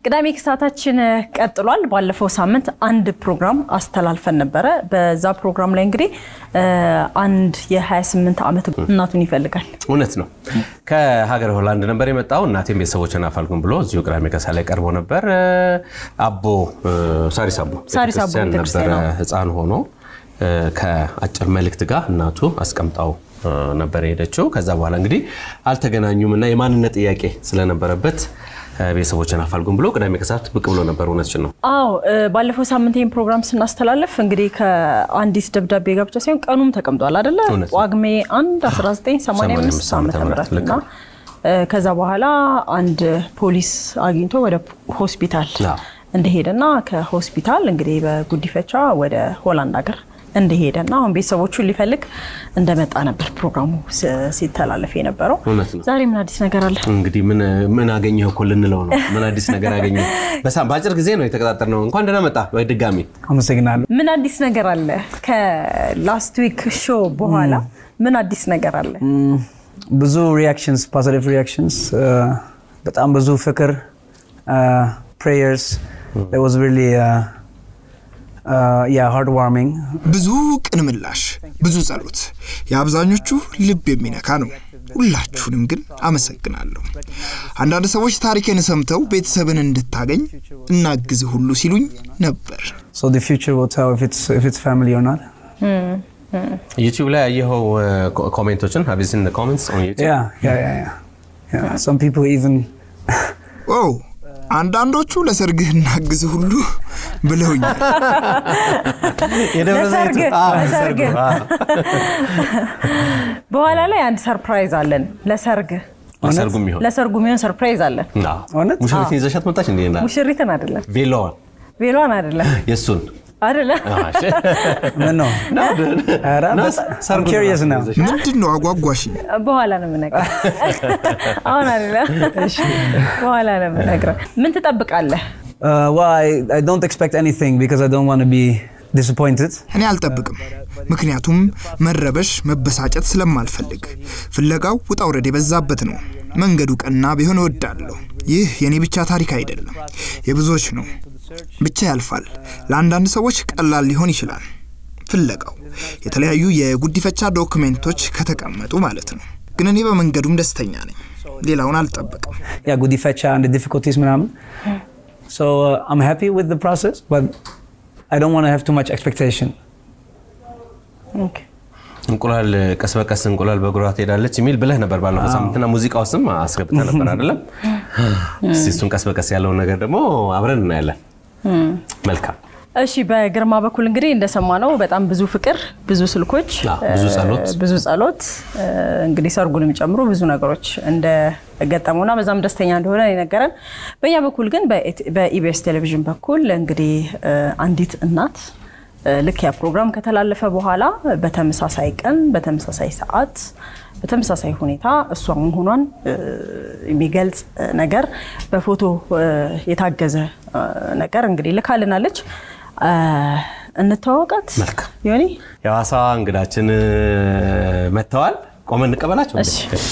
ቅዳሜ ክሳታችን ቀጥሏል። ባለፈው ሳምንት አንድ ፕሮግራም አስተላልፈን ነበረ። በዛ ፕሮግራም ላይ እንግዲህ አንድ የ28 ዓመት እናቱን ይፈልጋል። እውነት ነው። ከሀገር ሆላንድ ነበር የመጣው። እናቴም ቤተሰቦችን አፋልጉን ብሎ እዚሁ ቅዳሜ ከሳ ላይ ቀርቦ ነበር። አቦ ሳሪስ አቦ ሳሪስ አቦ ቤተክርስቲያን ቤተክርስቲያን ነበረ ነው። ህፃን ሆኖ ከአጭር መልእክት ጋር እናቱ አስቀምጣው ነበር የሄደችው። ከዛ በኋላ እንግዲህ አልተገናኙም እና የማንነት ጥያቄ ስለነበረበት ቤተሰቦችን አፋልጉን ብሎ ቅዳሜ ከሰዓት ብቅ ብሎ ነበር። እውነትሽን ነው። አዎ እ፣ ባለፈው ሳምንት ይህን ፕሮግራም ስናስተላለፍ እንግዲህ ከአንዲት ደብዳቤ ጋር ብቻ ሳይሆን ቀኑም ተቀምጧል አደለ? እውነት ነው። ጳጉሜ 1 1985 ዓመተ ምህረት ልክ እና ነው። እ፣ ከዛ በኋላ አንድ ፖሊስ አግኝቶ ወደ ሆስፒታል አዎ። እንደሄደና ከሆስፒታል እንግዲህ በጉዲፈቻ ወደ ሆላንድ ሀገር እንደሄደና አሁን ቤተሰቦቹን ሊፈልግ እንደመጣ ነበር ፕሮግራሙ ስ- ሲተላለፍ የነበረው። እውነት ነው። ዛሬ ምን አዲስ ነገር አለ? እንግዲህ ምን ምን አገኘህ እኮ ልንለው ነው። ምን አዲስ ነገር አገኘህ? በሳ- በአጭር ጊዜ ነው የተቀጣጠርነው። እንኳን ደህና መጣ በድጋሚ አመሰግናለሁ። ምን አዲስ ነገር አለ? ከላስት ዊክ ሾ በኋላ ምን አዲስ ነገር አለ? ብዙ ሪያክሽንስ ፖዚቲቭ ሪያክሽንስ በጣም ብዙ ፍቅር ፕሬየርስ ዋዝ ሪሊ ያ ሃርድ ዋርሚንግ ብዙ ቅን ምላሽ፣ ብዙ ጸሎት፣ የአብዛኞቹ ልብ የሚነካ ነው። ሁላችሁንም ግን አመሰግናለሁ። አንዳንድ ሰዎች ታሪክን ሰምተው ቤተሰብን እንድታገኝ እናግዝህ ሁሉ ሲሉኝ ነበር። ሶ ዘ ፊውቸር ዊል ቴል ኢፍ ኢትስ ኢፍ ኢትስ ፋሚሊ ኦር ኖት ዩቲዩብ ላይ ያየኸው ኮ- ኮሜንቶችን have you seen the comments on YouTube? ያ ያ ያ ያ ያ ሰም ፒፕል ኢቭን ኦ አንዳንዶቹ ለሰርግህ እናግዝህ ሁሉ ብለውኛል። የደብረ ለሰርግ፣ ዘይቱ- አዎ፣ ለሰርግ። ለሰርጉ፣ አዎ። በኋላ ላይ አንድ ሰርፕራይዝ አለን። ለሰርግ ለሰርጉ የሚሆን ለሰርጉ የሚሆን ሰርፕራይዝ አለን። አዎ። እውነት? ሙሽሪትን ይዘሻት መጣች እንዴ? ና ሙሽሪትን አይደለም፣ ቬሎዋን ቬሏን አይደለም፣ የእሱን አይደለም። አዎ፣ እሺ። ምን ነው ኧረ ና፣ በጣም ሰርጉን curious ራሱ ነው። ይዘሽ- ምንድን ነው አጓጓሽኝ? በኋላ ነው የምነግርህ። አሁን አይደለም፣ በኋላ ነው የምነግርህ። ምን ትጠብቃለህ? Uh, well, I, I don't expect anything because I don't want to be disappointed. እኔ አልጠብቅም፣ ምክንያቱም መረበሽ፣ መበሳጨት ስለማልፈልግ። ፍለጋው ውጣ ውረድ የበዛበት ነው። መንገዱ ቀና ቢሆን እወዳለሁ። ይህ የእኔ ብቻ ታሪክ አይደለም፣ የብዙዎች ነው። ብቻ ያልፋል። ለአንዳንድ ሰዎች ቀላል ሊሆን ይችላል። ፍለጋው የተለያዩ የጉዲፈቻ ዶክሜንቶች ከተቀመጡ ማለት ነው። ግን እኔ በመንገዱም ደስተኛ ነኝ። ሌላውን አልጠብቅም። Yeah, Gudifecha and the difficulties, ምናምን. So uh, I'm happy with the process, but I don't want to have too much expectation. ኦኬ። እንቁላል ቀስ በቀስ እንቁላል በእግሯ ትሄዳለች የሚል ብለህ ነበር ባለፈው ሳምንትና ሙዚቃ ውስጥም አስገብተህ ነበር አይደለም? እስቲ እሱን ቀስ በቀስ ያለውን ነገር ደግሞ አብረን እናያለን። መልካም እሺ በግርማ በኩል እንግዲህ እንደሰማነው በጣም ብዙ ፍቅር፣ ብዙ ስልኮች፣ አዎ፣ ብዙ ጸሎት። ብዙ ጸሎት እ፣ እንግዲህ ሰርጉንም ጨምሮ ብዙ ነገሮች እንደገጠሙና በዛም ደስተኛ እንደሆነ የነገረን። በእኛ በኩል ግን በኢት- በኢቢኤስ ቴሌቪዥን በኩል እንግዲህ እ፣ አንዲት እናት እ፣ ልክ ያ ፕሮግራም ከተላለፈ በኋላ በተመሳሳይ ቀን በተመሳሳይ ሰዓት በተመሳሳይ ሁኔታ እሷ መሆኗን እ፣ የሚገልጽ እ፣ ነገር በፎቶ እ፣ የታገዘ እ፣ ነገር እንግዲህ ልካልናለች። እ፣ እንተዋወቃት መልካም። ዮኒ የሐዋሳ እንግዳችን እ፣ መጥተዋል። ቆመን እንቀበላቸው። እሺ። እሺ።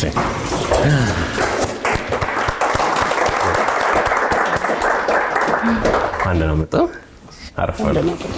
አንድ ነው መጡ። አረፋሉ።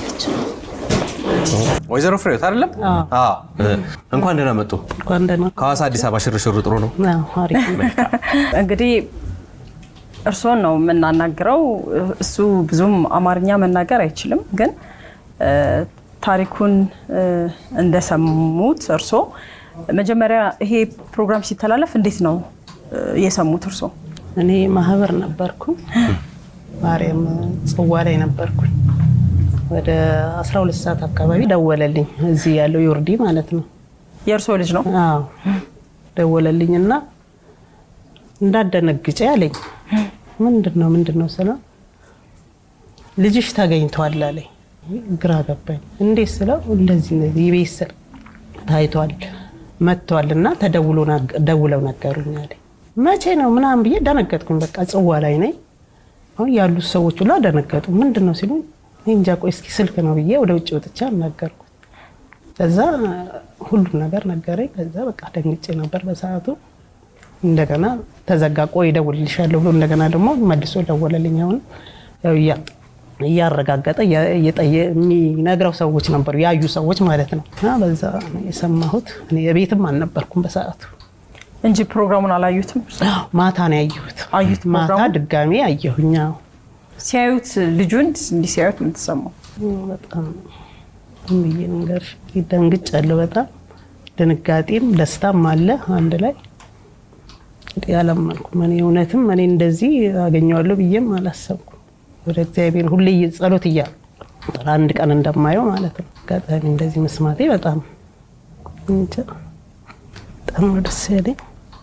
ወይዘሮ ፍሬዎት አይደለም? አዎ። እ፣ እንኳን ደህና መጡ። እንኳን ደህና ከሐዋሳ አዲስ አበባ ሽርሽሩ ጥሩ ነው። አዎ፣ አሪፍ ነው። እንግዲህ እርስዎን ነው የምናናግረው። እሱ ብዙም አማርኛ መናገር አይችልም፣ ግን እ፣ ታሪኩን እ፣ እንደሰሙት እርስዎ መጀመሪያ ይሄ ፕሮግራም ሲተላለፍ እንዴት ነው እ፣ የሰሙት እርስዎ? እኔ ማህበር ነበርኩ ማርያም ጽዋ ላይ ነበርኩኝ። ወደ 12 ሰዓት አካባቢ ደወለልኝ። እዚህ ያለው ዮርዲ ማለት ነው። የእርስዎ ልጅ ነው? አዎ ደወለልኝ እና እንዳደነግጬ አለኝ። ምንድን ነው ምንድን ነው ስለው ልጅሽ ተገኝቷል አለኝ። ግራ ገባኝ። እንዴት ስለው እንደዚህ እንደዚህ የቤት ስር ታይቷል መጥቷል እና ተደውሎ ነግ- ደውለው ነገሩኝ አለኝ። መቼ ነው ምናምን ብዬ ደነገጥኩኝ። በቃ ጽዋ ላይ ነኝ። አሁን ያሉት ሰዎች ሁሉ ደነገጡ። ምንድን ነው ሲሉ እኔ እንጃ ቆይ እስኪ ስልክ ነው ብዬ ወደ ውጭ ወጥቼ አናገርኩት። ከዛ ሁሉም ነገር ነገረኝ። ከዛ በቃ ደንግጬ ነበር በሰዓቱ። እንደገና ተዘጋ። ቆይ እደውልልሻለሁ ብሎ እንደገና ደግሞ መልሶ ደወለልኝ። አሁን ያው እያ- እያረጋገጠ እያ- እየጠየ- የሚነግረው ሰዎች ነበሩ ያዩ ሰዎች ማለት ነው። እና በዛ ነው የሰማሁት። እኔ የቤትም አልነበርኩም በሰዓቱ። እንጂ ፕሮግራሙን አላዩትም። ማታ ነው ያየሁት። አዩት ማታ ፕሮግራሙን? ድጋሜ አየሁኛ። ሲያዩት ልጁን እንዲህ ሲያዩት ምን ተሰማው? በጣም ምን ብዬ ልንገርሽ፣ ደንግጫለሁ። በጣም ድንጋጤም ደስታም አለ አንድ ላይ። እንግዲህ አላመንኩም። እኔ እውነትም እኔ እንደዚህ አገኘዋለሁ ብዬም አላሰብኩም። ወደ እግዚአብሔር ሁሌ ጸሎት እያ አንድ ቀን እንደማየው ማለት ነው። አጋጣሚ እንደዚህ መስማቴ በጣም እንጃ በጣም ነው ደስ ያለኝ።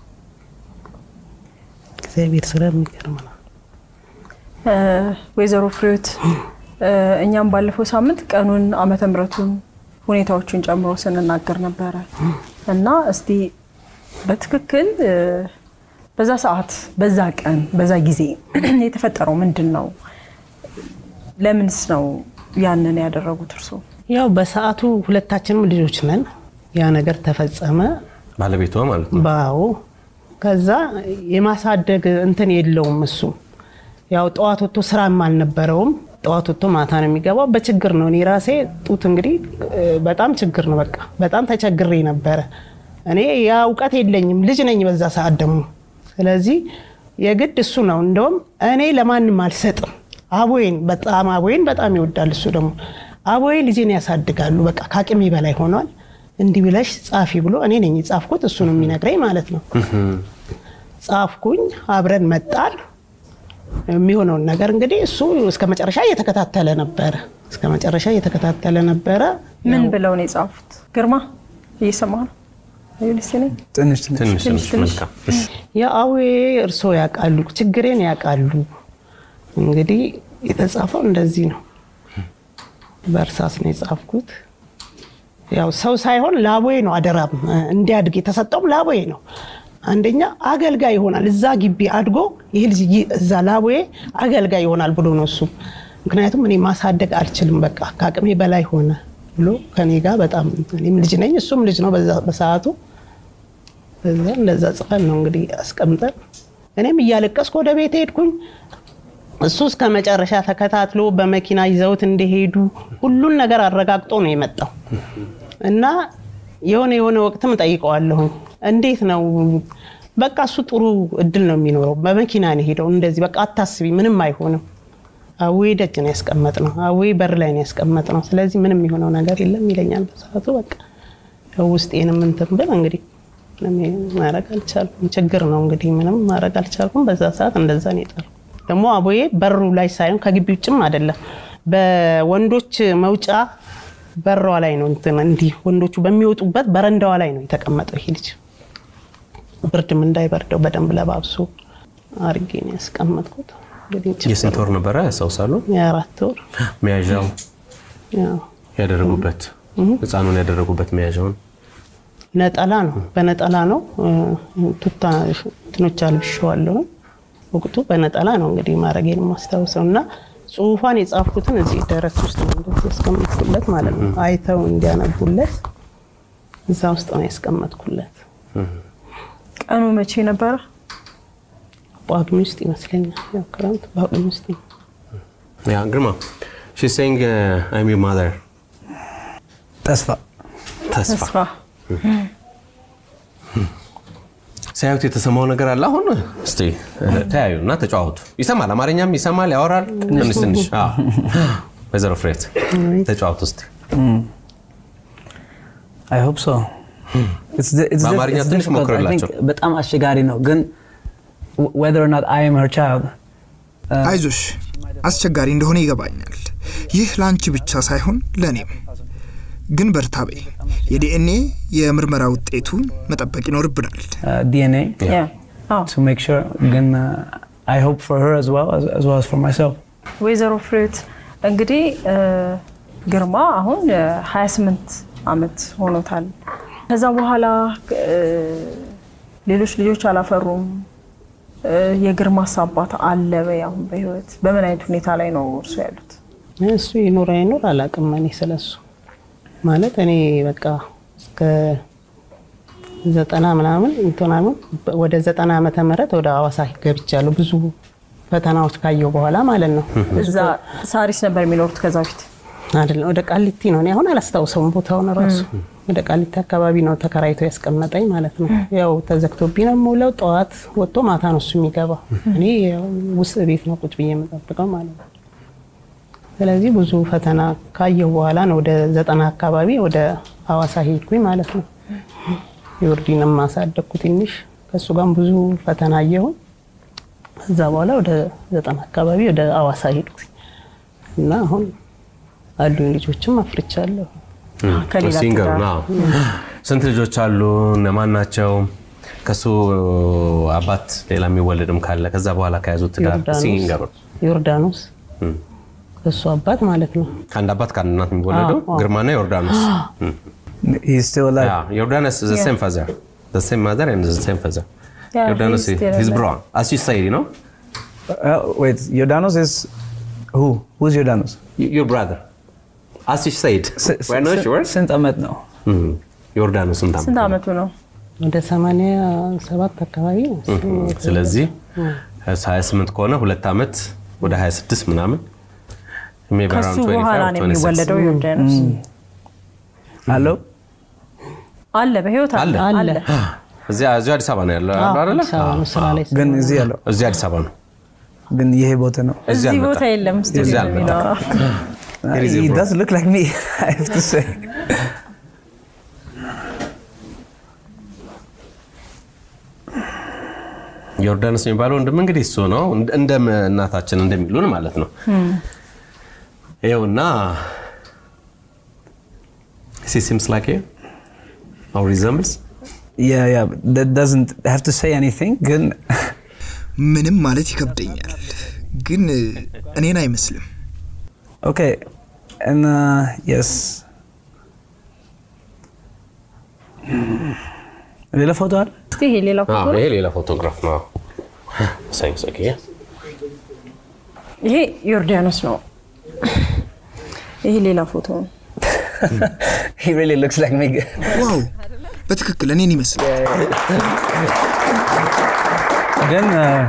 እግዚአብሔር ስራ የሚገርም ነው። እ፣ ወይዘሮ ፍሬዎት እ፣ እኛም ባለፈው ሳምንት ቀኑን ዓመተ ምሕረቱን ሁኔታዎቹን ጨምሮ ስንናገር ነበረ እና እስቲ በትክክል እ፣ በዛ ሰዓት፣ በዛ ቀን፣ በዛ ጊዜ የተፈጠረው ምንድን ነው? ለምንስ ነው ያንን ያደረጉት እርስዎ? ያው በሰዓቱ ሁለታችንም ልጆች ነን። ያ ነገር ተፈጸመ። ባለቤቷ ማለት ነው። ባው ከዛ የማሳደግ እንትን የለውም እሱ ያው ጠዋት ወጥቶ ስራም አልነበረውም። ጠዋት ወጥቶ ማታ ነው የሚገባው። በችግር ነው። እኔ ራሴ ጡት እንግዲህ እ፣ በጣም ችግር ነው። በቃ በጣም ተቸግሬ ነበረ። እኔ ያ እውቀት የለኝም፣ ልጅ ነኝ በዛ ሰዓት ደግሞ። ስለዚህ የግድ እሱ ነው። እንደውም እኔ ለማንም አልሰጥም። አቦዬን በጣም አቦዬን በጣም ይወዳል እሱ ደግሞ አቦዬ ልጄን ያሳድጋሉ። በቃ ከአቅሜ በላይ ሆኗል። እንዲህ ብለሽ ጻፊ ብሎ እኔ ነኝ የጻፍኩት፣ እሱ ነው የሚነግረኝ ማለት ነው። ጻፍኩኝ፣ አብረን መጣል የሚሆነውን ነገር እንግዲህ እሱ እስከ መጨረሻ እየተከታተለ ነበረ። እስከ መጨረሻ እየተከታተለ ነበረ። ምን ብለው ነው የጻፉት? ግርማ እየሰማ ነው? አዩልስ ነኝ ትንሽ ትንሽ ትንሽ ትንሽ ትንሽ። መልካም። እሺ። የአዌ እርሶ ያውቃሉ፣ ችግሬን ያውቃሉ። እንግዲህ የተጻፈው እንደዚህ ነው። በእርሳስ ነው የጻፍኩት። ያው ሰው ሳይሆን ላቦዬ ነው አደራም እንዲያድግ የተሰጠውም ላቦዬ ነው። አንደኛ አገልጋይ ይሆናል እዛ ግቢ አድጎ ይህ ልጅ ይ- እዛ ላቦዬ አገልጋይ ይሆናል ብሎ ነው እሱ። ምክንያቱም እኔ ማሳደግ አልችልም፣ በቃ ከአቅሜ በላይ ሆነ ብሎ ከኔ ጋር በጣም እኔም ልጅ ነኝ እሱም ልጅ ነው በዛ- በሰዓቱ በዛ እንደዛ ጽፈን ነው እንግዲህ አስቀምጠን እኔም እያለቀስኩ ወደ ቤት ሄድኩኝ። እሱ እስከ መጨረሻ ተከታትሎ በመኪና ይዘውት እንደሄዱ ሁሉን ነገር አረጋግጦ ነው የመጣው እና የሆነ የሆነ ወቅትም ጠይቀዋለሁ እንዴት ነው በቃ እሱ ጥሩ እድል ነው የሚኖረው። በመኪና ነው ሄደው እንደዚህ በቃ አታስቢ፣ ምንም አይሆንም። አዌ ደጅ ነው ያስቀመጥ ነው፣ አዌ በር ላይ ነው ያስቀመጥ ነው። ስለዚህ ምንም የሆነው ነገር የለም ይለኛል በሰዓቱ። በቃ ያው ውስጤንም እንትን ብል እንግዲህ ምንም ማድረግ አልቻልኩም። ችግር ነው እንግዲህ ምንም ማድረግ አልቻልኩም። በዛ ሰዓት እንደዛ ነው የጠሩ ደግሞ አቦዬ በሩ ላይ ሳይሆን ከግቢ ውጭም አይደለም በወንዶች መውጫ በሯ ላይ ነው እንትን እንዲህ ወንዶቹ በሚወጡበት በረንዳዋ ላይ ነው የተቀመጠው ይሄ ልጅ። ብርድም እንዳይበርደው በደንብ ለባብሶ አርጌ ነው ያስቀመጥኩት። እንግዲህ ችግር የስንት ወር ነበረ ያስታውሳሉ? የአራት ወር መያዣው ያው ያደረጉበት ህፃኑን ያደረጉበት መያዣውን ነጠላ ነው፣ በነጠላ ነው ቱታ እንትኖች አልብሼዋለሁ። ወቅቱ በነጠላ ነው እንግዲህ ማድረጌን የማስታውሰው እና ጽሁፏን የጻፍኩትን እዚህ ደረት ውስጥ ነው እንደዚህ ያስቀመጥኩለት ማለት ነው። አይተው እንዲያነቡለት እዛ ውስጥ ነው ያስቀመጥኩለት። ቀኑ መቼ ነበረ? ጳጉሜ ውስጥ ይመስለኛል። ያው ክረምት ጳጉሜ ውስጥ ነው። ያ ግርማ she's saying uh, I'm your mother ተስፋ ተስፋ ተስፋ ሲያዩት የተሰማው ነገር አለ። አሁን እስቲ ተያዩ እና ተጫወቱ። ይሰማል፣ አማርኛም ይሰማል፣ ያወራል ትንሽ ትንሽ። አዎ። ወይዘሮ ፍሬት ተጫወቱ እስቲ። አይ ሆፕ ሶ በአማርኛ ትንሽ ሞክርላቸው። በጣም አስቸጋሪ ነው ግን whether or not I am her child አይዞሽ፣ አስቸጋሪ እንደሆነ ይገባኛል። ይህ ለአንቺ ብቻ ሳይሆን ለእኔም። ግን በርታ በይ። የዲኤንኤ የምርመራ ውጤቱን መጠበቅ ይኖርብናል። uh, DNA ያ አዎ to make sure ግን uh, I hope for her as well as, as well as for myself ወይዘሮ ፍሬዎት እንግዲህ እ፣ ግርማ አሁን እ፣ 28 ዓመት ሆኖታል። ከዛ በኋላ እ፣ ሌሎች ልጆች አላፈሩም። እ፣ የግርማስ አባት አለ በይ አሁን በህይወት በምን አይነት ሁኔታ ላይ ነው እርሱ ያሉት? እሱ ይኑር አይኑር አላውቅም። እኔ ስለሱ ማለት እኔ በቃ እስከ ዘጠና ምናምን እንትናምን ወደ ዘጠና ዓመተ ምህረት ወደ ሐዋሳ ገብቻለሁ። ብዙ ፈተናዎች ካየሁ በኋላ ማለት ነው። እዛ ሳሪስ ነበር የሚኖሩት ከዛ በፊት አይደለም ወደ ቃሊቲ ነው። እኔ አሁን አላስታውሰውም ቦታውን ራሱ። ወደ ቃሊቲ አካባቢ ነው ተከራይቶ ያስቀመጠኝ ማለት ነው። ያው ተዘግቶብኝ ነው የምውለው። ጠዋት ወጥቶ ማታ ነው እሱ የሚገባው። እኔ ያው ውስጥ ቤት ነው ቁጭ ብዬ የምጠብቀው ማለት ነው። ስለዚህ ብዙ ፈተና ካየሁ በኋላ ነው ወደ ዘጠና አካባቢ ወደ ሐዋሳ ሄድኩኝ ማለት ነው። የወርዲንም ማሳደግኩ ትንሽ ከእሱ ጋርም ብዙ ፈተና አየሁኝ። ከዛ በኋላ ወደ ዘጠና አካባቢ ወደ ሐዋሳ ሄድኩኝ እና አሁን አሉኝ ልጆችም አፍርቻለሁ። ከሌላ ሲንገሩ ትዳር ነው። ስንት ልጆች አሉ? እነማን ናቸው? ከሱ አባት ሌላ የሚወለድም ካለ ከዛ በኋላ ከያዙት ትዳር ዮርዳኖስ ሲንገሩ ዮርዳኖስ እሱ አባት ማለት ነው። ከአንድ አባት ከአንድ እናት የሚወለደው አዎ፣ አዎ። ግርማና ዮርዳኖስ He's still alive. Yeah, Jordanus is the same father, the same mother and the same father. Yeah, Jordanus he's is still his alive. brother, as you say, you know, Uh, wait, Jordanos is who? Who's Jordanos? Y- your brother. As you said, S- we're not s- sure. Sint Ahmed ነው። Mhm. ዮርዳኖስ ስንት ዓመቱ ስንት ነው? ዓመቱ ነው? ወደ ሰማንያ ሰባት አካባቢ ነው። ስለዚህ 28 ከሆነ ሁለት ዓመት ወደ 26 ምናምን maybe ከሱ around 25 በኋላ or ነው 26. የሚወለደው ዮርዳኖስ። አለው አለ በህይወት አለ አለ አለ። እዚያ እዚሁ አዲስ አበባ ነው ያለው አይደለ? አዲስ አበባ ነው ስራ ላይ ግን እዚህ ያለው እዚህ አዲስ አበባ ነው። ግን ይሄ ቦታ ነው። እዚህ እዚህ ቦታ አልመጣም። የለም እዚህ ስቱዲዮ አልመጣም። የሚኖረው Uh, It is he a bro. does look like me, I have to say. ዮርዳኖስ የሚባለው ወንድም እንግዲህ እሱ ነው እንደ- እንደ እናታችን እንደሚሉን ማለት ነው። ይኸውና he seems like you or resembles Yeah, yeah, but that doesn't have to say anything. ግን ምንም ማለት ይከብደኛል፣ ግን እኔን አይመስልም። okay, and uh, yes. ሌላ ፎቶ አለ? እስቲ ይሄ ሌላ ፎቶ አዎ፣ ነው። ይሄ ሌላ ፎቶግራፍ ነው። ሳይንስ ኦኬ ይሄ ዮርዳኖስ ነው። ይሄ ሌላ ፎቶ ነው። he really looks like me. ዋው በትክክል እኔን ይመስላል። ግን uh,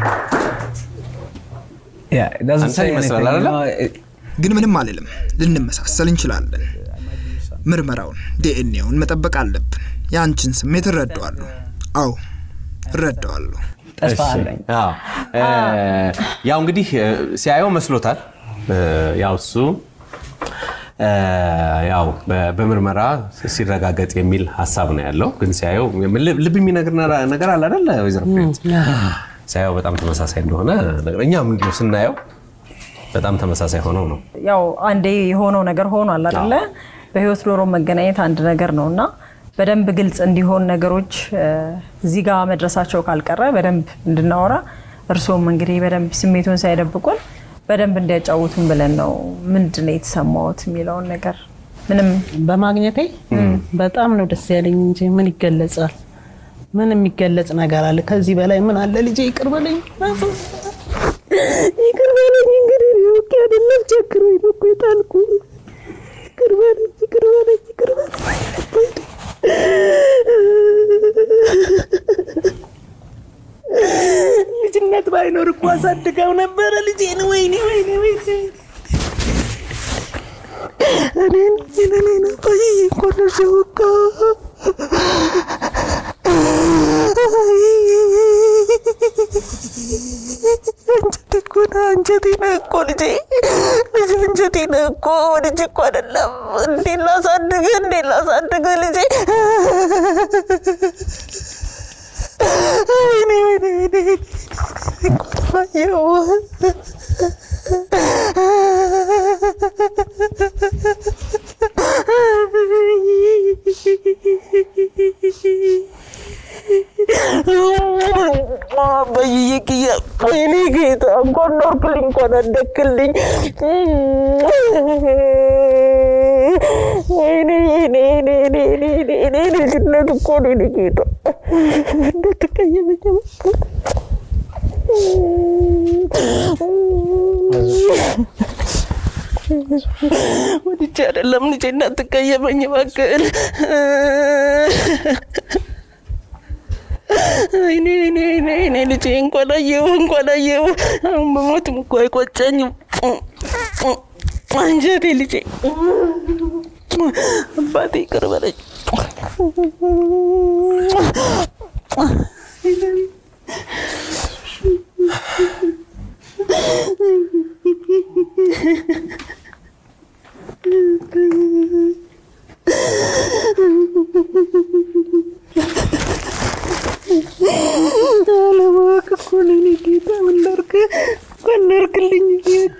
yeah, it doesn't አንተን say ይመስላል anything. አይደለ? you know, it- ግን ምንም አልልም። ልንመሳሰል እንችላለን። ምርመራውን ዲኤንኤውን መጠበቅ አለብን። የአንቺን ስሜት እረዳዋለሁ። አዎ እረዳዋለሁ። ተስፋ እሺ። አለኝ። አዎ። እ፣ ያው እንግዲህ እ፣ ሲያየው መስሎታል። እ፣ ያው እሱ እ፣ ያው በ- በምርመራ ሲረጋገጥ የሚል ሀሳብ ነው ያለው። ግን ሲያየው ልብ ልብ የሚነግር ነራ- ነገር አለ አይደለ? ወይዘሮ ፍሬህይወት? ሲያየው በጣም ተመሳሳይ እንደሆነ ነገር- እኛም እንዲሁ ስናየው በጣም ተመሳሳይ ሆነው ነው ያው አንዴ የሆነው ነገር ሆኗል አይደለ? በህይወት ኖሮ መገናኘት አንድ ነገር ነው እና በደንብ ግልጽ እንዲሆን ነገሮች እ፣ እዚህ ጋር መድረሳቸው ካልቀረ በደንብ እንድናወራ እርስዎም እንግዲህ በደንብ ስሜቱን ሳይደብቁን በደንብ እንዲያጫውቱን ብለን ነው። ምንድን ነው የተሰማዎት የሚለውን ነገር ምንም በማግኘቴ በጣም ነው ደስ ያለኝ እንጂ ምን ይገለጻል? ምን የሚገለጽ ነገር አለ? ከዚህ በላይ ምን አለ? ልጄ ይቅር በለኝ፣ ይቅር በለኝ። እንግዲህ እኔ አውቄ አይደለም ቸግሮኝ ነው እኮ የጣልኩህ። ይቅር በለኝ፣ ይቅር በለኝ፣ ይቅር በለኝ። ልጅነት ባይኖር እኮ አሳድገው ነበረ ልጄን። ወይኔ ወይኔ ወይኔ እኔን እኔን እኔን ቆይ እኮ ነው ሲወቃ አንጀቴ እኮ ነው አንጀቴ ነው እኮ ልጄ ልጄ አንጀቴ ነው እኮ ልጄ እኮ አይደለም። እንዴት ላሳድግ እንዴት ላሳድግ ልጄ ወይኔ ወይኔ ወይኔ አየሁ በይይቅየ ወይኔ ጌታ እንኳን ኖርክልኝ እንኳን አደግክልኝ። ወይኔ ወይኔ ወይኔ ወይኔ ወይኔ ወይኔ ልጅነት እኮ ነው የኔ ጌታ እንዳትቀየመኝ ወድጄ አይደለም ልጄ እንዳትቀየመኝ እባክህን። እኔ እኔ እኔ እኔ ልጄ እንኳን አየሁ እንኳን አየሁ። አሁን በሞትም እኮ አይቆጨኝም። አንጀቴ ልጄ አባቴ ይቅር በለኝ። አለማወቅ እኮ ነው የእኔ ጌታ። ምን ላድርግ? እንኳን ላድርግልኝ በቃ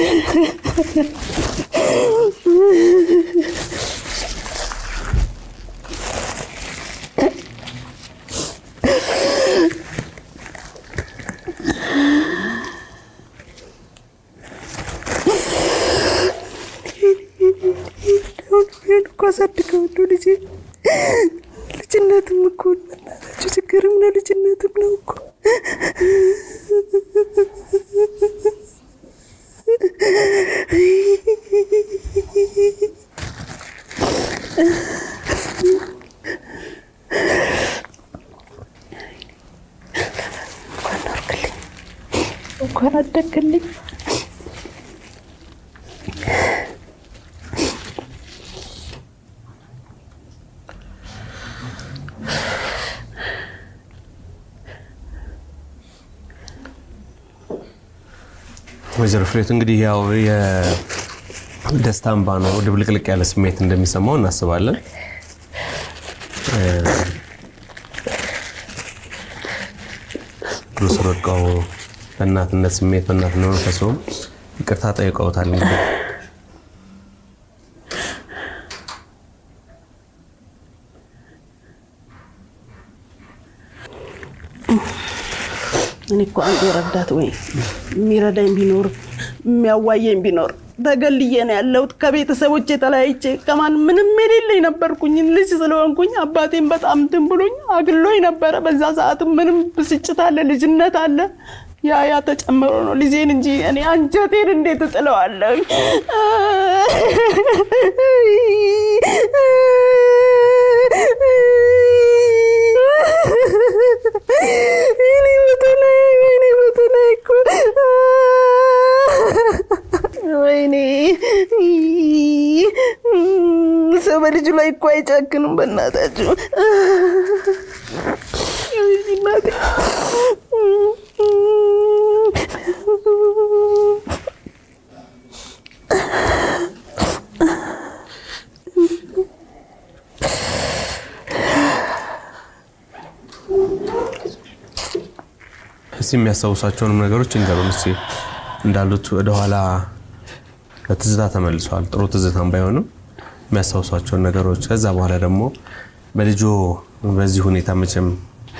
እኮ አሳድገዋለሁ ልጄ። ልጅነትም እኮ እናታችሁ ችግርም ነው፣ ልጅነትም ነው እኮ እንኳን አደግልኝ። ወይዘሮ ፍሬት እንግዲህ ያው የደስታ እንባ ነው ድብልቅልቅ ያለ ስሜት እንደሚሰማው እናስባለን። እግሩ ስር ወድቀው በእናትነት ስሜት በእናትነት መንፈሱም ይቅርታ ጠይቀውታል። እንግዲህ እኔ እኮ አንድ ረዳት ወይ የሚረዳኝ ቢኖር የሚያዋየኝ ቢኖር ተገልዬ ነው ያለሁት። ከቤተሰቦች የተለያይቼ ከማን ምንም የሌለኝ ነበርኩኝ። ልጅ ስለሆንኩኝ አባቴን በጣም እንትን ብሎኝ አግሎኝ ነበረ። በዛ ሰዓትም ምንም ብስጭት አለ፣ ልጅነት አለ። ያ ያ ተጨምሮ ነው ልጄን እንጂ እኔ አንጀቴን እንዴት እጥለዋለሁ? እኔ በተለይ ወይኔ በተለይ እኮ ወይኔ ሰው በልጁ ላይ እኮ አይጨክንም። በእናታችሁ እናቴ እስቲ የሚያስታውሳቸውንም ነገሮች እንገሩን። እስቲ እንዳሉት ወደኋላ በትዝታ ተመልሰዋል። ጥሩ ትዝታም ባይሆንም የሚያስታውሷቸውን ነገሮች ከዛ በኋላ ደግሞ በልጆ በዚህ ሁኔታ መቼም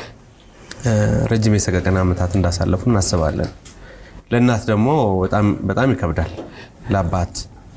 ረጅም የሰቀቀን ዓመታት እንዳሳለፉ እናስባለን። ለእናት ደግሞ በጣም ይከብዳል። ለአባት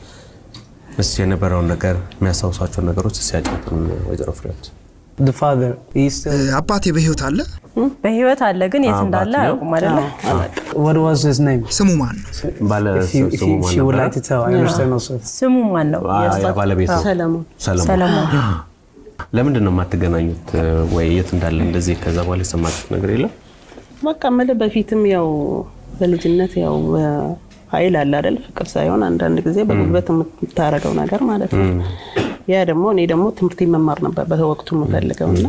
እስቲ የነበረውን ነገር የሚያስታውሷቸውን ነገሮች ሲያጫጡን ወይዘሮ ፍሬዎት። The father, he's still. አባቴ በህይወት አለ? በህይወት አለ ግን የት አባት እንዳለ ነው። አያውቁም አይደለ? What was his name? ስሙ ማን ነው? ባለ If, you, if ስሙ you, ማን she would ነበረ? like to tell, I understand also. ስሙ ማን ነው? አ- ባለቤቱ ሰለሞን ሰለሞን። ሰለሞን። ለምንድን ነው የማትገናኙት? ወይ የት እንዳለ እንደዚህ ከዛ በኋላ የሰማችሁት ነገር የለም? በቃ የምልህ በፊትም ያው በልጅነት ያው ኃይል አለ አይደል? ፍቅር ሳይሆን አንዳንድ ጊዜ በጉልበት የምታረገው ነገር ማለት ነው። ያ ደግሞ እኔ ደግሞ ትምህርት መማር ነበር በወቅቱ የምፈልገው እና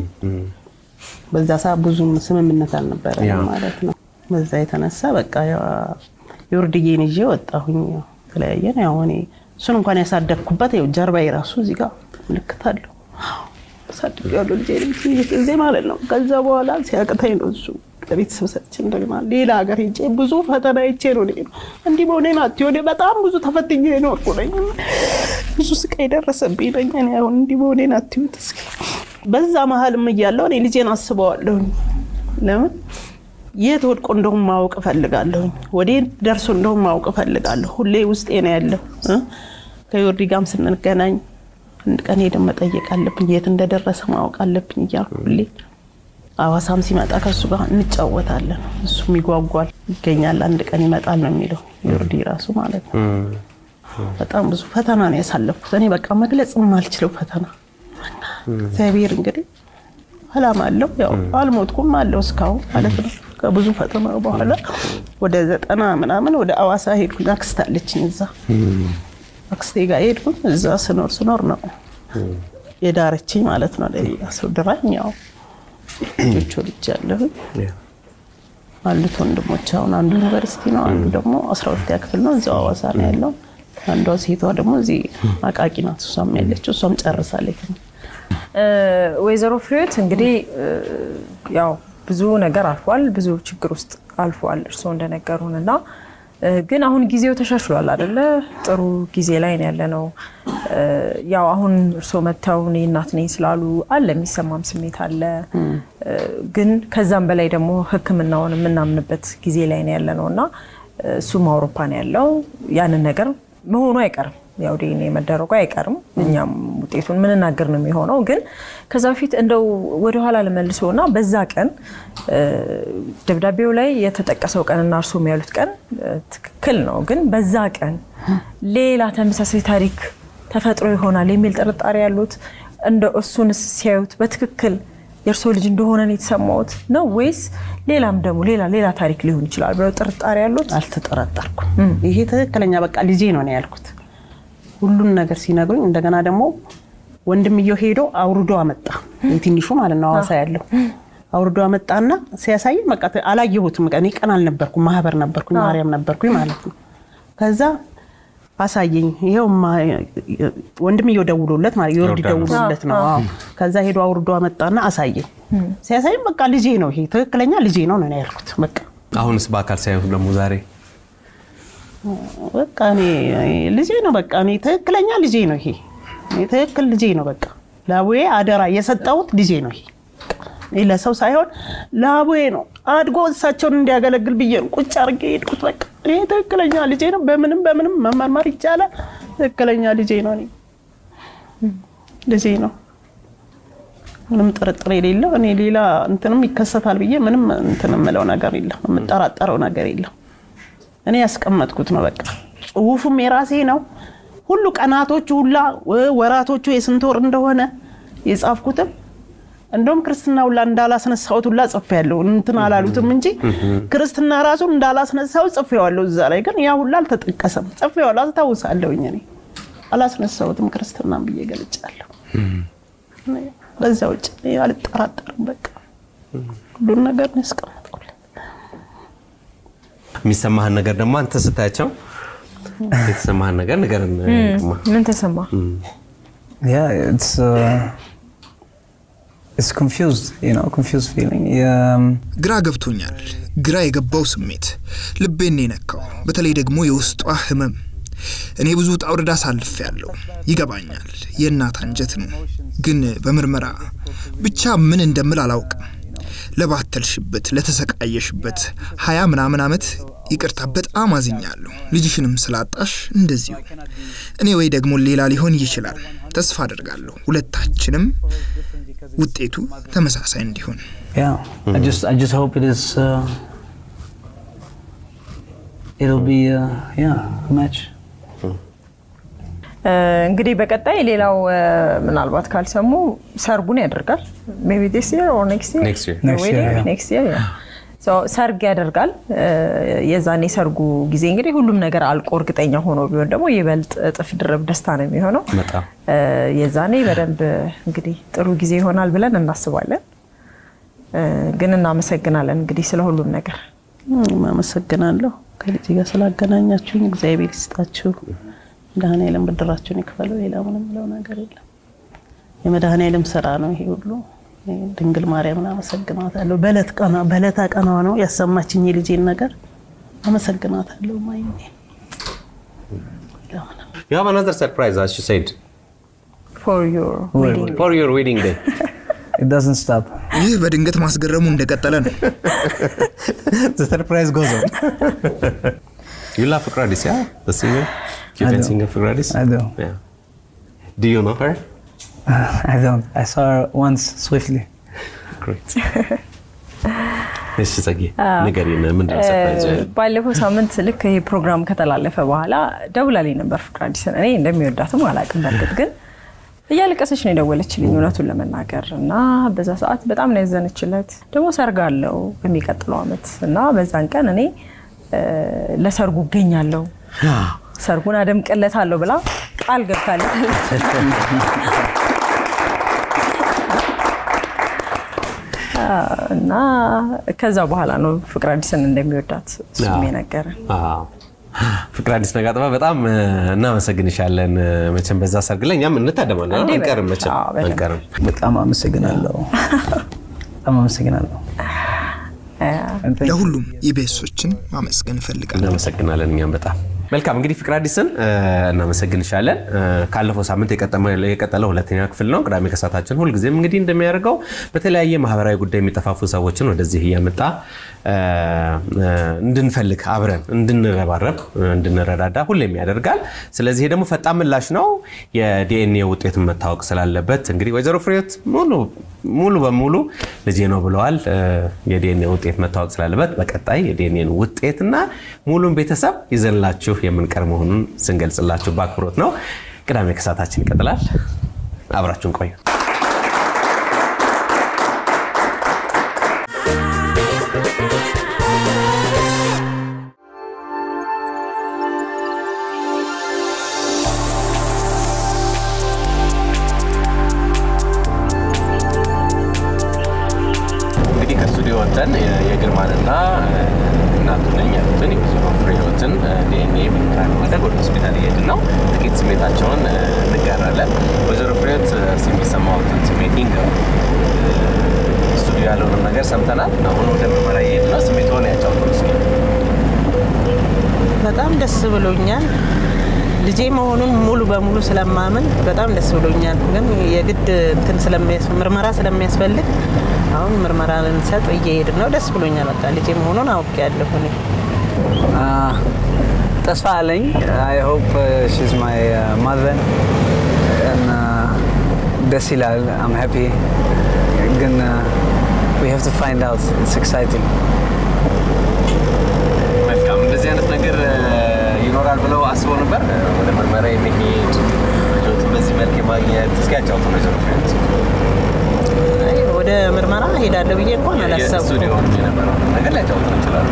በዛ ሰዓት ብዙም ስምምነት አልነበረ ያ። ማለት ነው። በዛ የተነሳ በቃ ያው የወርድዬን ይዤ ወጣሁኝ። ያው ተለያየን። ያው እኔ እሱን እንኳን ያሳደግኩበት ያው ጀርባዬ ራሱ እዚህ ጋር ምልክት አለው አሳድጌዋለሁ ልጄ ጊዜ ማለት ነው። ከዛ በኋላ ሲያቅተኝ ነው እሱ ለቤተሰብ ሰጥቼ እንደገና ሌላ ሀገር ሄጄ ብዙ ፈተና ይቼ ነው እኔ ነው እንዲህ በሆነ ናት ሆኔ በጣም ብዙ ተፈትኜ የኖርኩ ነኝ። ብዙ ስቃይ ደረሰብኝ ነኝ። እኔ አሁን እንዲህ በሆነ ናት ይሁት እስኪ በዛ መሀልም እያለሁ እኔ ልጄን አስበዋለሁኝ። ለምን የት ወድቆ እንደውም ማወቅ እፈልጋለሁኝ። ወዴት ደርሶ እንደውም ማወቅ እፈልጋለሁ። ሁሌ ውስጤ ነው ያለው እ ከዮርዲ ጋርም ስንገናኝ አንድ ቀን ሄደን መጠየቅ አለብኝ፣ የት እንደደረሰ ማወቅ አለብኝ እያልኩ ሁሌ ሐዋሳም ሲመጣ ከእሱ ጋር እንጫወታለን። እሱም ይጓጓል፣ ይገኛል፣ አንድ ቀን ይመጣል ነው የሚለው ዮርዲ ራሱ ማለት ነው። በጣም ብዙ ፈተና ነው ያሳለፍኩት እኔ በቃ መግለጽ የማልችለው ፈተና። እግዚአብሔር እንግዲህ አላማ አለው። ያው አልሞትኩም አለው እስካሁን ማለት ነው። ከብዙ ፈተና በኋላ ወደ ዘጠና ምናምን ወደ አዋሳ ሄድኩኝ። አክስት አለችኝ እዛ አክስቴ ጋር ሄድኩኝ። እዛ ስኖር ስኖር ነው የዳረችኝ ማለት ነው። ለሌላ ሰው ድራኝ ያው ልጆች ወልጃለሁኝ። አሉት ወንድሞች አሁን አንዱ ዩኒቨርሲቲ ነው፣ አንዱ ደግሞ አስራ ሁለተኛ ክፍል ነው። እዚያው አዋሳ ነው ያለው። አንዷ ሴቷ ደግሞ እዚህ አቃቂ ናት። እሷም ያለችው እሷም ጨርሳለች። ወይዘሮ ፍሬዎት እንግዲህ ያው ብዙ ነገር አልፏል፣ ብዙ ችግር ውስጥ አልፏል እርስዎ እንደነገሩን እና ግን አሁን ጊዜው ተሻሽሏል አይደለ? ጥሩ ጊዜ ላይ ነው ያለ ነው። ያው አሁን እርስዎ መጥተው እኔ እናት ነኝ ስላሉ አለ የሚሰማም ስሜት አለ። ግን ከዛም በላይ ደግሞ ሕክምናውን የምናምንበት ጊዜ ላይ ነው ያለ ነው እና እሱም አውሮፓ ነው ያለው ያንን ነገር መሆኑ አይቀርም ያው ዲኤንኤ መደረጉ አይቀርም። እኛም ውጤቱን ምንናገር ነው የሚሆነው። ግን ከዛ በፊት እንደው ወደኋላ ልመልሰው እና በዛ ቀን ደብዳቤው ላይ የተጠቀሰው ቀንና እርሶም ያሉት ቀን ትክክል ነው። ግን በዛ ቀን ሌላ ተመሳሳይ ታሪክ ተፈጥሮ ይሆናል የሚል ጥርጣሬ ያሉት እንደ እሱንስ ሲያዩት በትክክል የእርሶ ልጅ እንደሆነ ነው የተሰማዎት ነው ወይስ ሌላም ደግሞ ሌላ ሌላ ታሪክ ሊሆን ይችላል ብለው ጥርጣሬ ያሉት? አልተጠረጠርኩም። ይሄ ትክክለኛ በቃ ልጄ ነው ነው ያልኩት ሁሉን ነገር ሲነግሩኝ እንደገና ደግሞ ወንድምየው ሄዶ አውርዶ አመጣ። የትንሹ ማለት ነው ሐዋሳ ያለው አውርዶ አመጣና ሲያሳየኝ በቃ አላየሁትም። እኔ ቀን አልነበርኩም፣ ማህበር ነበርኩኝ፣ ማርያም ነበርኩኝ ማለት ነው። ከዛ አሳየኝ። ይኸው ወንድምየው ደውሎለት ማለት የወርድ ደውሎለት ነው። አዎ። ከዛ ሄዶ አውርዶ አመጣና አሳየኝ። ሲያሳየኝ በቃ ልጄ ነው ይሄ ትክክለኛ ልጄ ነው ነው ያልኩት። በቃ አሁንስ በአካል ሳይሆን ደግሞ ዛሬ በቃ እኔ ልጄ ነው። በቃ እኔ ትክክለኛ ልጄ ነው ይሄ እኔ ትክክል ልጄ ነው። በቃ ለአቡዬ አደራ የሰጠሁት ልጄ ነው ይሄ እኔ ለሰው ሳይሆን ለአቡዬ ነው አድጎ እሳቸውን እንዲያገለግል ብዬ ነው ቁጭ አድርጌ ሄድኩት። በቃ እኔ ትክክለኛ ልጄ ነው። በምንም በምንም መመርመር ይቻላል። ትክክለኛ ልጄ ነው። እኔ ልጄ ነው። ምንም ጥርጥር የሌለው እኔ ሌላ እንትንም ይከሰታል ብዬ ምንም እንትን የምለው ነገር የለም። የምጠራጠረው ነገር የለም። እኔ ያስቀመጥኩት ነው። በቃ ጽሁፉም የራሴ ነው። ሁሉ ቀናቶቹ ሁላ ወራቶቹ የስንት ወር እንደሆነ የጻፍኩትም እንደውም ክርስትና ሁላ እንዳላስነሳሁት ሁላ ጽፌያለሁ። እንትን አላሉትም እንጂ ክርስትና ራሱ እንዳላስነሳሁት ጽፌዋለሁ። እዛ ላይ ግን ያ ሁላ አልተጠቀሰም። ጽፌዋለሁ፣ አስታውሳለሁኝ። እኔ አላስነሳሁትም ክርስትናም ብዬ ገልጫለሁ። በዛ ውጭ እኔ አልጠራጠርም። በቃ ሁሉን ነገር ነው ያስቀመጥኩት። የሚሰማህን ነገር ደግሞ አንተ ስታያቸው የተሰማህን ነገር ንገረን። ምን ተሰማ? Yeah, it's uh, it's confused, you know, confused feeling. Um, ግራ ገብቶኛል። ግራ የገባው ስሜት ልቤን ነው የነካው። በተለይ ደግሞ የውስጧ ህመም። እኔ ብዙ ውጣ ውረድ አሳልፌያለሁ። ይገባኛል፣ የእናት አንጀት ነው። ግን በምርመራ ብቻ ምን እንደምል አላውቅም። ለባተልሽበት፣ ለተሰቃየሽበት ሀያ ምናምን ዓመት ይቅርታ፣ በጣም አዝኛለሁ። ልጅሽንም ስላጣሽ እንደዚሁ። እኔ ወይ ደግሞ ሌላ ሊሆን ይችላል። ተስፋ አደርጋለሁ ሁለታችንም ውጤቱ ተመሳሳይ እንዲሆን። yeah, I just I just hope it is. Uh, it'll be uh, yeah a match. እንግዲህ በቀጣይ ሌላው ምናልባት ካልሰሙ ሰርጉን ያደርጋል ሜይ ቢ ዲስ ይር ኦር ኔክስት ይር Next year. Next year, yeah. ኔክስት ይር ሰርግ ያደርጋል። የዛኔ ሰርጉ ጊዜ እንግዲህ ሁሉም ነገር አልቆ እርግጠኛ ሆኖ ቢሆን ደግሞ ይበልጥ እጥፍ ድርብ ደስታ ነው የሚሆነው። በጣም የዛኔ በደንብ እንግዲህ ጥሩ ጊዜ ይሆናል ብለን እናስባለን። ግን እናመሰግናለን እንግዲህ ስለ ሁሉም ነገር። እኔም አመሰግናለሁ ከልጅ ጋር ስላገናኛችሁኝ። እግዚአብሔር ይስጣችሁ፣ መድኃኔዓለም ብድራችሁን ይክፈለው። ሌላ ምንም ብለው ነገር የለም። የመድኃኔዓለም ስራ ነው ይሄ ሁሉ። እኔ ድንግል ማርያምን አመሰግናታለሁ። በዕለት ቀኗ በዕለታ ቀኗ ነው ያሰማችኝ የልጄን ነገር አመሰግናታለሁ። ማይ You have another surprise, as you said, ፎር ዮር ዌዲንግ for your wedding day. It doesn't stop. ይህ በድንገት ማስገረሙ እንደቀጠለ ነው። The surprise goes on. you love Fikradis, yeah? The singer? You I can do. sing Fikradis? I do. Yeah. Do you know her? I don't. I saw her once swiftly. Great. እሺ ጸጌ ንገሪን፣ ምንድን ነው ሰርፕራይዝ? ባለፈው ሳምንት ልክ ይሄ ፕሮግራም ከተላለፈ በኋላ ደውላልኝ ነበር ፍቅር አዲስን። እኔ እንደሚወዳትም አላውቅም። በእርግጥ ግን እያለቀሰች ነው የደወለችልኝ እውነቱን ለመናገር እና በዛ ሰዓት በጣም ነው ያዘነችለት። ደግሞ ሰርግ አለው በሚቀጥለው ዓመት እና በዛን ቀን እኔ እ፣ ለሰርጉ እገኛለሁ ሰርጉን አደምቅለታለሁ ብላ ቃል ገብታለች። እና ከዛ በኋላ ነው ፍቅር አዲስን እንደሚወዳት እሱም አዎ። የነገረን። አዎ። ፍቅር አዲስ ነጋጥባ በጣም እ፣ እናመሰግንሻለን። እ፣ መቼም በዛ ሰርግ ላይ እኛም እንታደማለን እንዴ፣ አንቀርም፣ መቼም አዎ፣ በደንብ። አንቀርም። በጣም አመሰግናለሁ። በጣም አመሰግናለሁ። And thank you. ለሁሉም ኢቢኤሶችን ማመስገን እፈልጋለሁ። እናመሰግናለን እኛም በጣም መልካም እንግዲህ ፍቅር አዲስን እ፣ እናመሰግንሻለን እ፣ ካለፈው ሳምንት የቀጠመ- የቀጠለው ሁለተኛ ክፍል ነው ቅዳሜ ከሰዓታችን ሁልጊዜም እንግዲህ እንደሚያደርገው በተለያየ ማህበራዊ ጉዳይ የሚጠፋፉ ሰዎችን ወደዚህ እያመጣ እ፣ እ፣ እንድንፈልግ አብረን እንድንረባረብ እ፣ እንድንረዳዳ ሁሌም ያደርጋል ስለዚህ ይሄ ደግሞ ፈጣን ምላሽ ነው የዲኤንኤ ውጤትን መታወቅ ስላለበት እንግዲህ ወይዘሮ ፍሬዎት ሙሉ ሙሉ በሙሉ ልጄ ነው ብለዋል እ፣ የዲኤንኤ ውጤት መታወቅ ስላለበት በቀጣይ የዲኤንኤን ውጤትና ሙሉን ቤተሰብ ይዘንላችሁ የምንቀር መሆኑን ስንገልጽላችሁ በአክብሮት ነው። ቅዳሜ ከሰዓታችን ይቀጥላል። አብራችሁን ቆዩ። እንግዲህ ከስቱዲዮ ወጥተን የግርማንና እናቱ ነኝ ያሉትን የወይዘሮ ፍሬህይወትን ዲኤንኤ ምርመራ ለማድረግ ወደ ሆስፒታል እየሄድን ነው። ጥቂት ስሜታቸውን እ፣ እንጋራለን። ወይዘሮ ፍሬህይወት እስኪ የሚሰማዎትን ስሜት ይንገሩ። እ፣ ስቱዲዮ ያለውንም ነገር ሰምተናል። አሁን ወደ ምርመራ እየሄድን ነው። ስሜትዎን ያጫውቱን እስኪ። በጣም ደስ ብሎኛል። ልጄ መሆኑን ሙሉ በሙሉ ስለማምን በጣም ደስ ብሎኛል። ግን የግድ እንትን ስለሚያስ- ምርመራ ስለሚያስፈልግ አሁን ምርመራ ልንሰጥ እየሄድን ነው። ደስ ብሎኛል። በቃ ልጄ መሆኑን አውቄያለሁ እኔ። Uh, ተስፋ አለኝ አይ ሆፕ ሺዝ ማይ ማዘር ደስ ይላል አም ሃፒ ግን ዊ ሃቭ ቱ ፋይንድ አውት ኢትስ ኤክሳይቲንግ መልካም። እንደዚህ አይነት ነገር እ፣ ይኖራል ብለው አስበው ነበር እ፣ ወደ ምርመራ የሚሄድ ልጆትን በዚህ መልክ የማግኘት እስኪ ያጫውቱን ወይዘሮ ፍሬህይወት። አይ፣ ወደ ምርመራ ሄዳለሁ ብዬ እንኳን አላሰብኩም። የስቱዲዮ የነበረው ነገር ሊያጫውቱን ይችላሉ።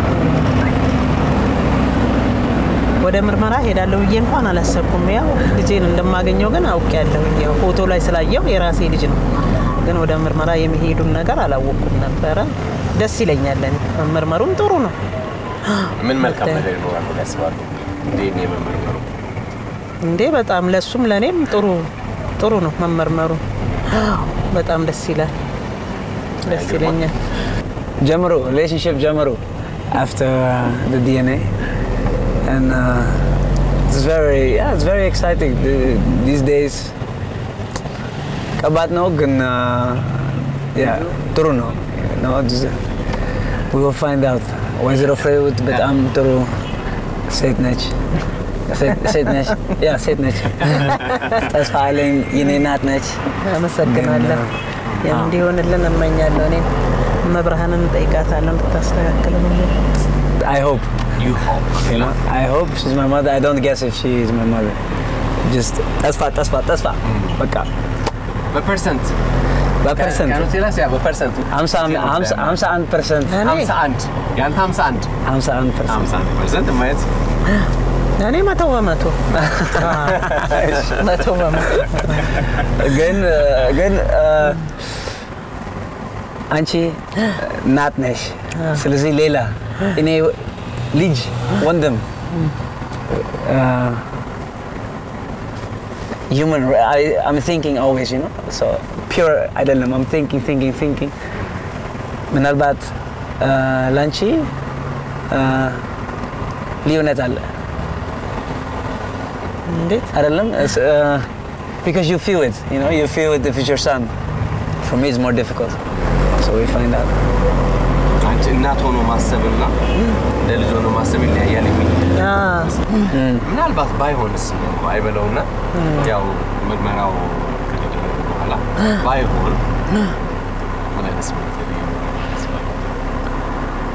ወደ ምርመራ ሄዳለሁ ብዬ እንኳን አላሰብኩም። ያው ልጄን እንደማገኘው ግን አውቄያለሁ። ያው ፎቶ ላይ ስላየው የራሴ ልጅ ነው። ግን ወደ ምርመራ የሚሄዱን ነገር አላወቅኩም ነበረ። ደስ ይለኛል። እኔ መመርመሩም ጥሩ ነው። ምን መልካም ነገር ይኖራል ብለው ያስባሉ? ዲኤንኤ መመርመሩ እንዴ በጣም ለሱም ለእኔም ጥሩ ጥሩ ነው መመርመሩ። በጣም ደስ ይላል። ደስ ይለኛል። ጀምሮ ሪሌሽንሽፕ ጀምሮ after uh, the DNA and uh, it's very yeah it's very exciting the, these days ከባድ ነው ግን uh, yeah ጥሩ ነው you know, it's, we will find out ወይዘሮ ፍሬህይወት በጣም ጥሩ ሴት ነች ሴት- ሴት ነች ያ ሴት ነች ተስፋ አለኝ የኔ እናት ነች አመሰግናለሁ። ግን, ያው እንዲሆንልን እመኛለሁ። እኔ መብርሃንን እንጠይቃታለሁ እንድታስተካክል I hope you hope You know, I hope she's my mother. I don't guess if she is my mother. Just ተስፋ ተስፋ ተስፋ በቃ በፐርሰንት በፐርሰንት ከኖቴላስ ያ በፐርሰንት ሀምሳ ሀምሳ ሀምሳ አንድ ፐርሰንት እኔ 51 ያንተ 51 ሀምሳ አንድ ፐርሰንት 51 ፐርሰንት ማየት እኔ መቶ በመቶ መቶ በመቶ ግን ግን አንቺ እናት ነሽ። ስለዚህ ሌላ እኔ ልጅ ወንድም human I, I'm thinking always you know so pure አይደለም I'm thinking thinking thinking ምናልባት ላንቺ ልዩነት አለ እንዴት አይደለም It's, uh, because you feel it you know you feel it if it's your son for me it's more difficult so we find out አንቺ እናት ሆኖ ማሰብና እንደ ልጅ ሆኖ ማሰብ ይለያያል የሚል አ፣ ምናልባት ባይሆንስ አይበለውና ያው ምርመራው ከተደረገ በኋላ ባይሆን ምን አይነት ስሜት ይኖራል?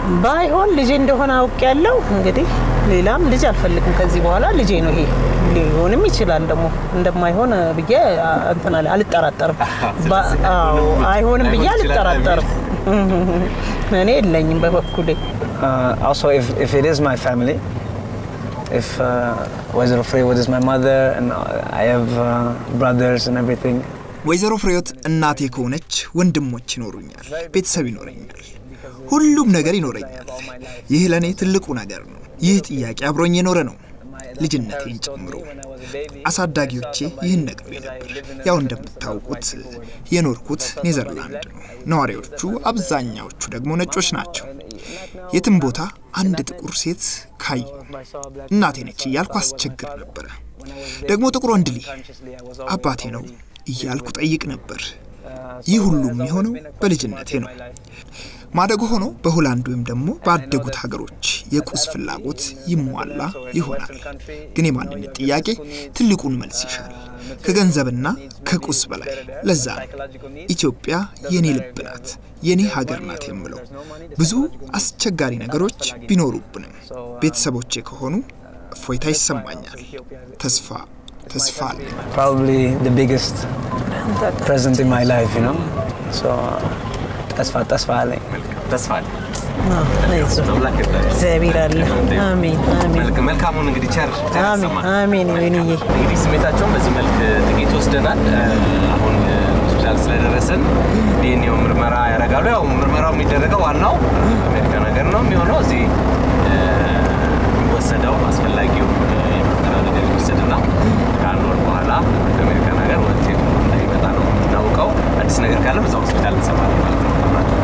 ባይሆን ልጄ እንደሆነ አውቅ ያለው እንግዲህ ሌላም ልጅ አልፈልግም ከዚህ በኋላ ልጄ ነው ይሄ ሊሆንም ይችላል ደግሞ እንደማይሆን ብዬ እንትን አለ- አልጠራጠርም ባ- አዎ አይሆንም ብዬ አልጠራጠርም እኔ የለኝም በበኩሌ Uh, also, if, if it is my family, if uh, Wazir Freewood is my mother and uh, I have uh, brothers and everything, ወይዘሮ ፍሬዎት እናቴ ከሆነች ወንድሞች ይኖሩኛል፣ ቤተሰብ ይኖረኛል፣ ሁሉም ነገር ይኖረኛል። ይህ ለእኔ ትልቁ ነገር ነው። ይህ ጥያቄ አብሮኝ የኖረ ነው፣ ልጅነቴን ጨምሮ። አሳዳጊዎቼ ይህን ነግረውኝ ነበር። ያው እንደምታውቁት የኖርኩት ኔዘርላንድ ነው። ነዋሪዎቹ አብዛኛዎቹ ደግሞ ነጮች ናቸው። የትም ቦታ አንድ ጥቁር ሴት ካየሁ እናቴ ነች እያልኩ አስቸግር ነበረ። ደግሞ ጥቁር ወንድ ልጅ አባቴ ነው እያልኩ ጠይቅ ነበር። ይህ ሁሉ የሚሆነው በልጅነቴ ነው። ማደጎ ሆኖ በሆላንድ ወይም ደግሞ ባደጉት ሀገሮች የቁስ ፍላጎት ይሟላ ይሆናል። ግን የማንነት ጥያቄ ትልቁን መልስ ይሻል፣ ከገንዘብና ከቁስ በላይ። ለዛ ነው ኢትዮጵያ የኔ ልብ ናት፣ የኔ ሀገር ናት የምለው። ብዙ አስቸጋሪ ነገሮች ቢኖሩብንም ቤተሰቦቼ ከሆኑ እፎይታ ይሰማኛል። ተስፋ ተስፋ አለኝ። probably the biggest present in my life, you know. So ተስፋ ተስፋ አለኝ። ተስፋ አለ። አይዞህ አምላክ ይርዳህ። እግዚአብሔር አለ አሜን አሜን መልክ- መልካሙን እንግዲህ ቸር ቸር አሜን ያሰማን። አሜን ይሁንዬ እንግዲህ ስሜታቸውን በዚህ መልክ ጥቂት ወስደናል። አሁን ሆስፒታል ስለደረስን ዲኤንኤው ምርመራ ያደርጋሉ። ያው ምርመራው የሚደረገው ዋናው አሜሪካ ነገር ነው የሚሆነው እዚህ እ፣ የሚወሰደው አስፈላጊው እ፣ የምርመራ ነገር የሚወሰድና ከአንድ ወር በኋላ ከአሜሪካ ነገር ውጤቱ እንደሚመጣ ነው የምናውቀው። አዲስ ነገር ካለ በዛ ሆስፒታል እንሰማለን ማለት ነው። አብራችሁ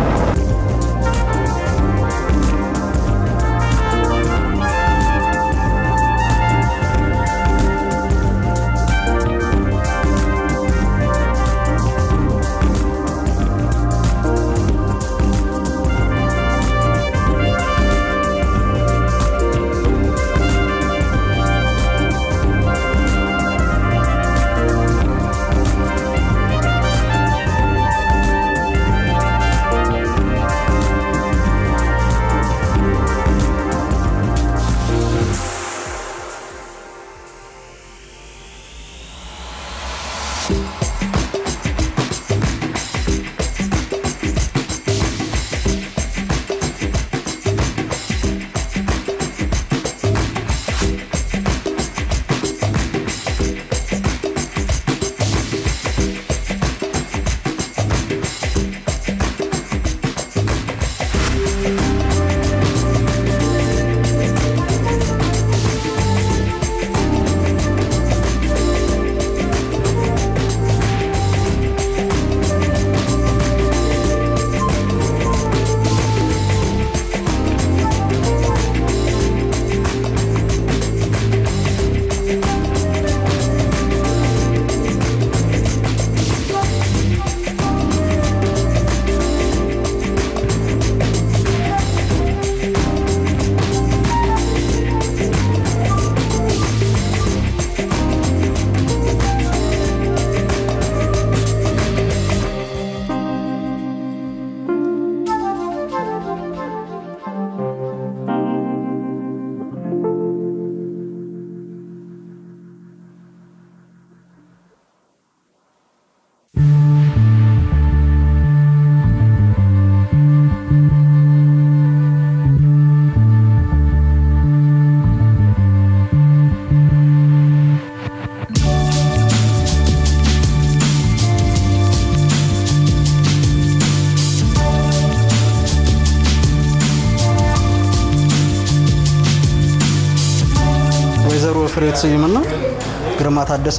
ወይዘሮ ፍሬሕይወት ስዩምና ግርማ ታደሰ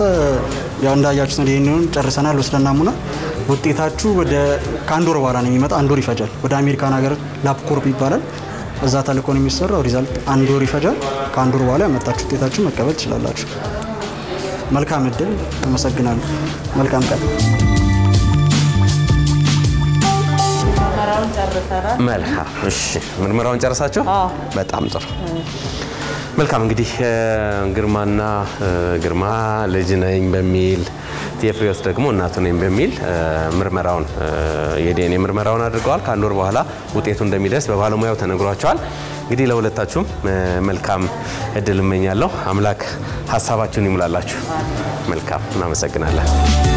ያው እንዳያችሁት ነው። ይህንን ጨርሰናል። ወስደን ናሙና ውጤታችሁ ወደ ከአንድ ወር በኋላ ነው የሚመጣ። አንድ ወር ይፈጃል። ወደ አሜሪካን ሀገር ላፕኮርፕ ይባላል። እዛ ተልኮ ነው የሚሰራው። ሪዛልት አንድ ወር ይፈጃል። ከአንድ ወር በኋላ ያመጣችሁ ውጤታችሁ መቀበል ትችላላችሁ። መልካም እድል። አመሰግናለሁ። መልካም ቀን። መልካም እሺ፣ ምርመራውን ጨርሳችሁ? በጣም ጥሩ። መልካም እንግዲህ እ፣ ግርማና እ፣ ግርማ ልጅ ነኝ በሚል የፍሬዎት ደግሞ እናቱ ነኝ በሚል ምርመራውን የዲኤንኤ ምርመራውን አድርገዋል። ከአንድ ወር በኋላ ውጤቱ እንደሚደርስ በባለሙያው ተነግሯቸዋል። እንግዲህ ለሁለታችሁም መልካም እድል እመኛለሁ። አምላክ ሀሳባችሁን ይሙላላችሁ። መልካም እናመሰግናለን።